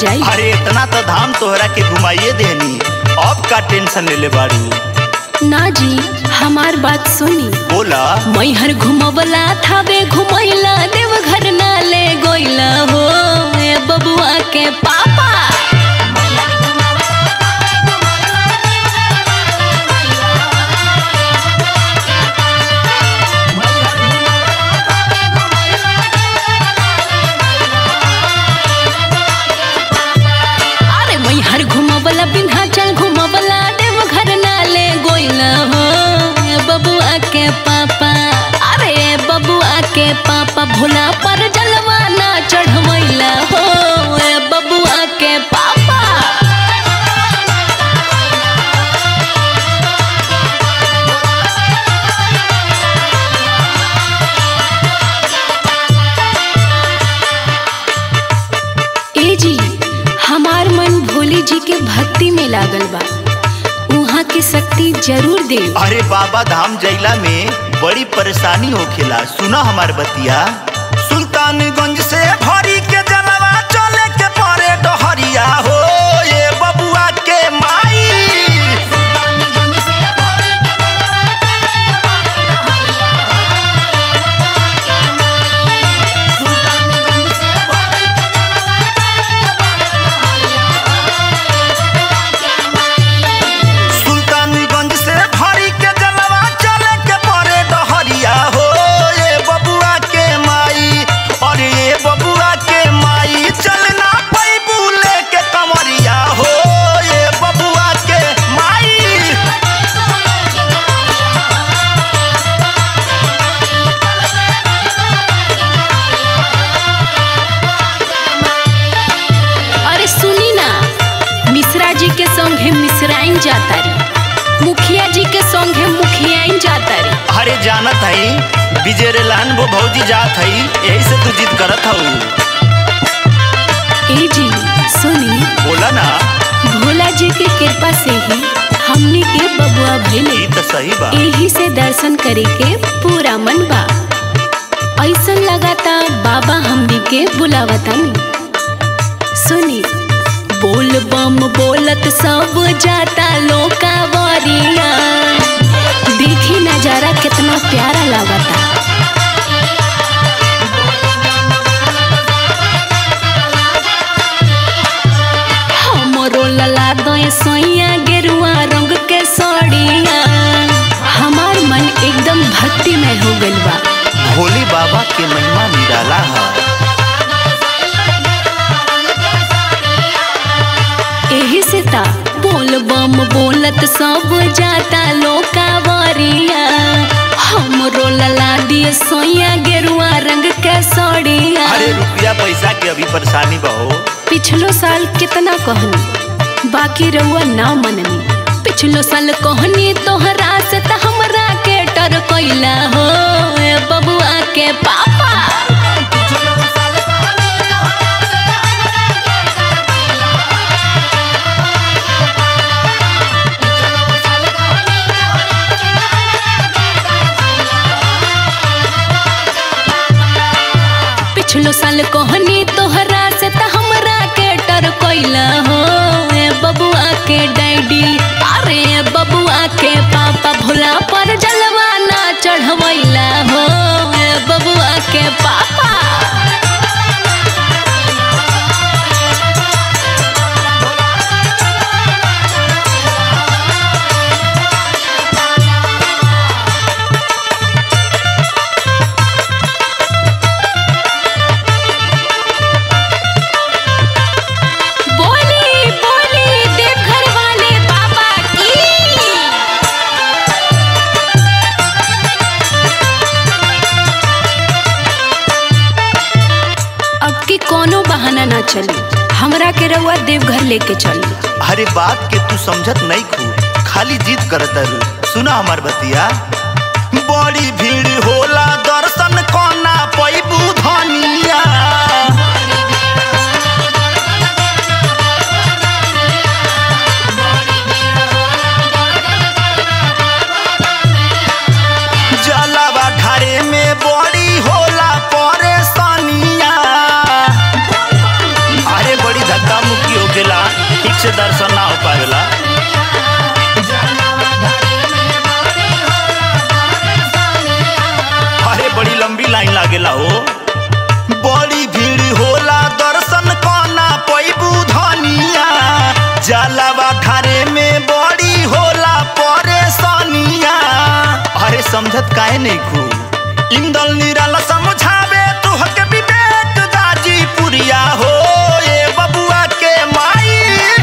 जाई अरे इतना तो धाम तोहरा के घुमाइए देनी अब का टेंशन ले ले बाड़ू ना जी हमार बात सुनी बोला मैहर घुमवला थावे घुमैला देवघर ना ले गोइला हो ए बबुआ के पापा अरे मैहर घुमवला विंध्याचल घुमवला देवघर ना ले गोइला हो ए बबुआ के पापा अरे बबुआ के पापा भोला पर जलवा ना चढ़वैला हो ए बबुआ के पापा ए जी हमार मन भोले जी के भक्ति में लागल बा उहाँ की शक्ति जरूर दे अरे बाबा धाम जैला में बड़ी परेशानी होखेला सुना हमार बतिया सुल्तानगंज से भरी के जलवा चले के परे डहरिया हो ये बबुआ के माई सुल्तानगंज से भरी के जलवा चले के परे डहरिया हो ये बबुआ के माई अरे ये बबुआ के माई चलना पैबू लेके कमरिया हो ये बबुआ के माई अरे सुनी ना मिश्रा जी के संगे मिश्राइन जाता री मुखिया जी के संगे मुखियाइन जाता री अरे जानत हई विजय लान वो भौजी जात हई यही से तू जिद करत हऊ ए जी सुनी बोला ना भोला जी के कृपा से ही हमने के बबुआ भइले ई तो सही बा यही से दर्शन करे के पूरा मन बा ऐसन लगाता बाबा हमनी के बुलावतन सुनी बोल बम बोलत सब जाता लोका वरिया देखी नजारा कितना प्यारा लागता हमरो लला दय सोइया गेरुआ रंग के सड़िया हमार मन एकदम भक्तिमय हो गइल बा भोले बाबा के महिमा निराला है एही से ता बोल बम बोलत सब जाता लोका वरिया हमरो लला दिए सोइया गेरुआ रंग के सड़िया अरे रुपया पैसा के अभी परेशानी बहो पिछलो साल कितना कहनी बाकी रहुआ ना मननी पिछलो साल कहनी तोहरा से त हमरा के डर कैला हो ए बबुआ के पापा पिछलो साल कहनी तोहरा से त हमरा के डर कैला हो ए बबुआ के डैडी अरे ए बबुआ के पापा भोला पर जलवा ना चढ़वैला हो ए बबुआ के पापा बोली बोली देवघर वाले बाबा की अब की कोनो बहाना ना चली हमरा के रउआ देवघर लेके चली अरे बात के तू समझत नहीं खू खाली जिद करत रू सुना हमार बतिया बड़ी भीड़ होला दर्शन कोना पैबू धनिया जलावा ढारे में बड़ी होला परेशानिया अरे बड़ी धक्का मुक्की समझत काहे नहीं खू इंदल निराला समझावे तू हक विवेक दाजी पुरिया हो ए बबुआ के माई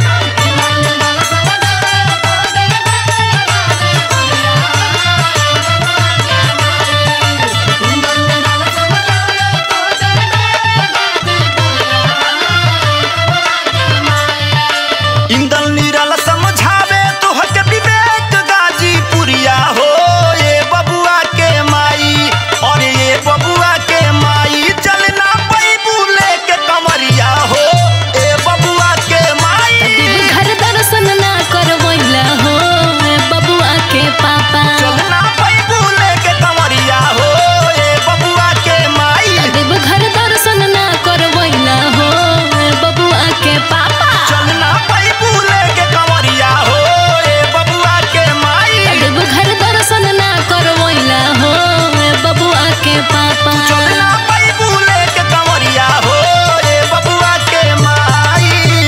इंदल निराला समझावे तू हक विवेक दाजी पुरिया हो ए बबुआ के माई और ये बबुआ के माई चलना पैबू लेके कमरिया हो ए बबुआ के माई घर दर्शन ना करवैला हो ए बबुआ के पापा चलना पैबू लेके कमरिया हो ए बबुआ के माई देव घर दर्शन ना करवैला हो ए बबुआ के पापा चलना पैबू लेके कमरिया हो ए बबुआ के माई देव घर दर्शन ना करवैला हो ए बबुआ के पापा चलना पैबू लेके कमरिया हो ए बबुआ के माई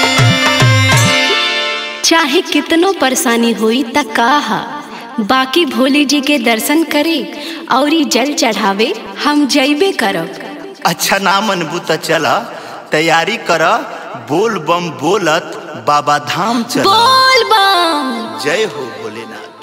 चाहे कितनो परेशानी हुई त काहा बाकी भोले जी के दर्शन करे और जल चढ़ावे हम जइबे करब अच्छा ना मनबू त चल तैयारी कर बोल बम बोलत बाबा धाम चल बोल बम जय हो भोलेनाथ